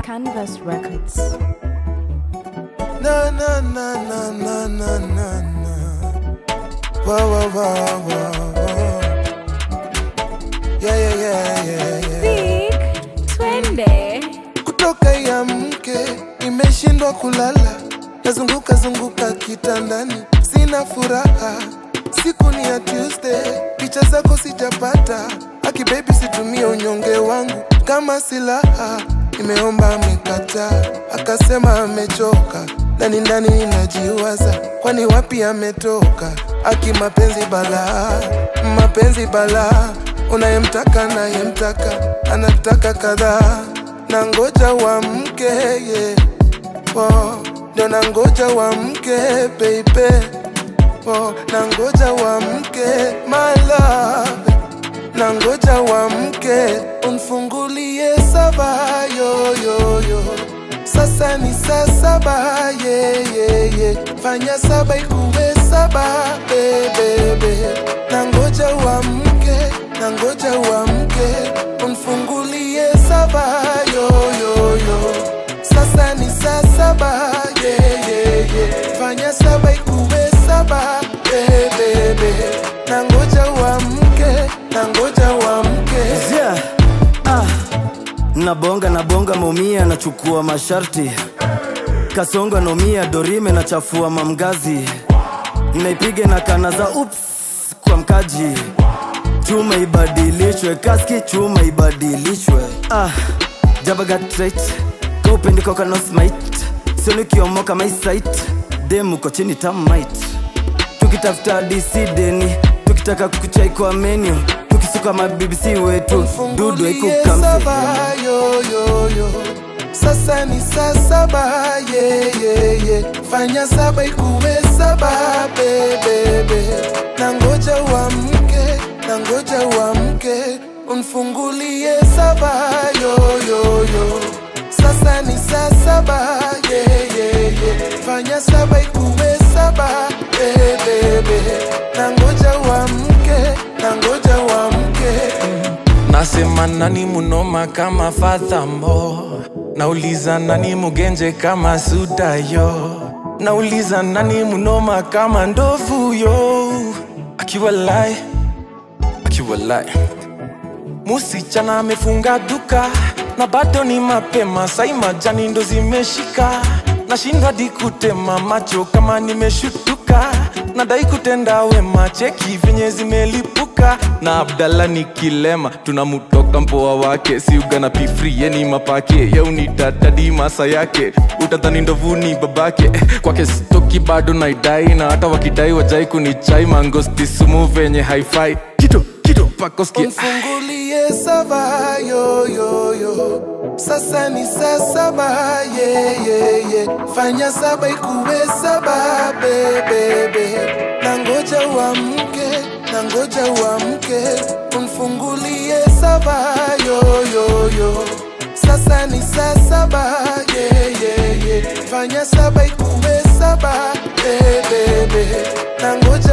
Canvas Records. Na na na na na na na na. Wa wa wa wa wa. Yeah yeah yeah yeah yeah. Big twende. Kutoka ya mke nimeshindwa kulala, nazunguka zunguka kitandani, sina furaha. Siku ni ya Tuesday, picha zako sijapata. Aki baby, situmie unyonge wangu kama silaha. Nimeomba amekataa, akasema amechoka. Ndani ndani ninajiwaza, kwani wapi ametoka? Aki mapenzi balaa, mapenzi balaa, unayemtaka nayemtaka, anataka kadhaa na ngoja wa mke yeah. oh, ndio na ngoja wa mke baby oh, na ngoja wa mke my love na ngoja wa mke unfungulie saba yo, yo, yo. Sasa ni saa saba yeah, yeah, yeah. Fanya saba ikuwe saba bebebe na ngoja wa mke na ngoja wa mke unfungulie saba yo, yo, yo. Sasa ni saa saba yeah, yeah, yeah. Fanya saba ikuwe saba bebebe na ngoja wa mke na ngoja wa mke Yeah. Ah. Nabonga nabonga maumia nachukua masharti kasonga nomia dorime nachafua mamgazi naipiga na kana za ups kwa mkaji chuma ibadilishwe kaski chuma ibadilishwe ah. jabagatrait kaupendikokanosmit sionikiomoka maisait demuko chini tamit tukitafuta disideni tukitaka kuchai kwa menu tukisuka mabibisi wetu dudu Fungulie saba ikukamse yo, yo, yo. Sasa ni saa saba yeah, yeah, yeah. Fanya saba ikuwe saba bebebe na ngoja wa mke na ngoja wa mke unfungulie saba yo, yo, yo. Sasa ni saa saba yeah, yeah, yeah. Fanya saba ikuwe saba bebebe na ngoja wa mke na ngoja wa mke Nasema nani munoma kama Fathambo, nauliza nani mugenje kama Sudayo, nauliza nani munoma kama ndovu yo, akiwa lai akiwa lai Musichana amefunga duka na bado ni mapema, sai majani ndo zimeshika, nashindwa di kutema macho kama nimeshutuka, nadai kutenda wema, cheki venye zimelipuka na Abdalla ni kilema, tunamutoka mpoa wake, si ugana pifri yeni mapake, yeuni dadadi masa yake, utadhani ndovuni babake, kwake stoki bado naidai, na hata wakidai wajai kunichai, mangosti sumu venye haifai, kito kito pakoskia Unfungulie saba yo yo yo. Sasa ni saa saba yeah, yeah, yeah. Fanya saba ikuwe saba bebebe na ngoja wa mke na ngoja wa mke unfungulie saba yo yo yo. Sasa ni saa saba yeah, yeah, yeah. Fanya saba ikuwe saba bebebe na ngoja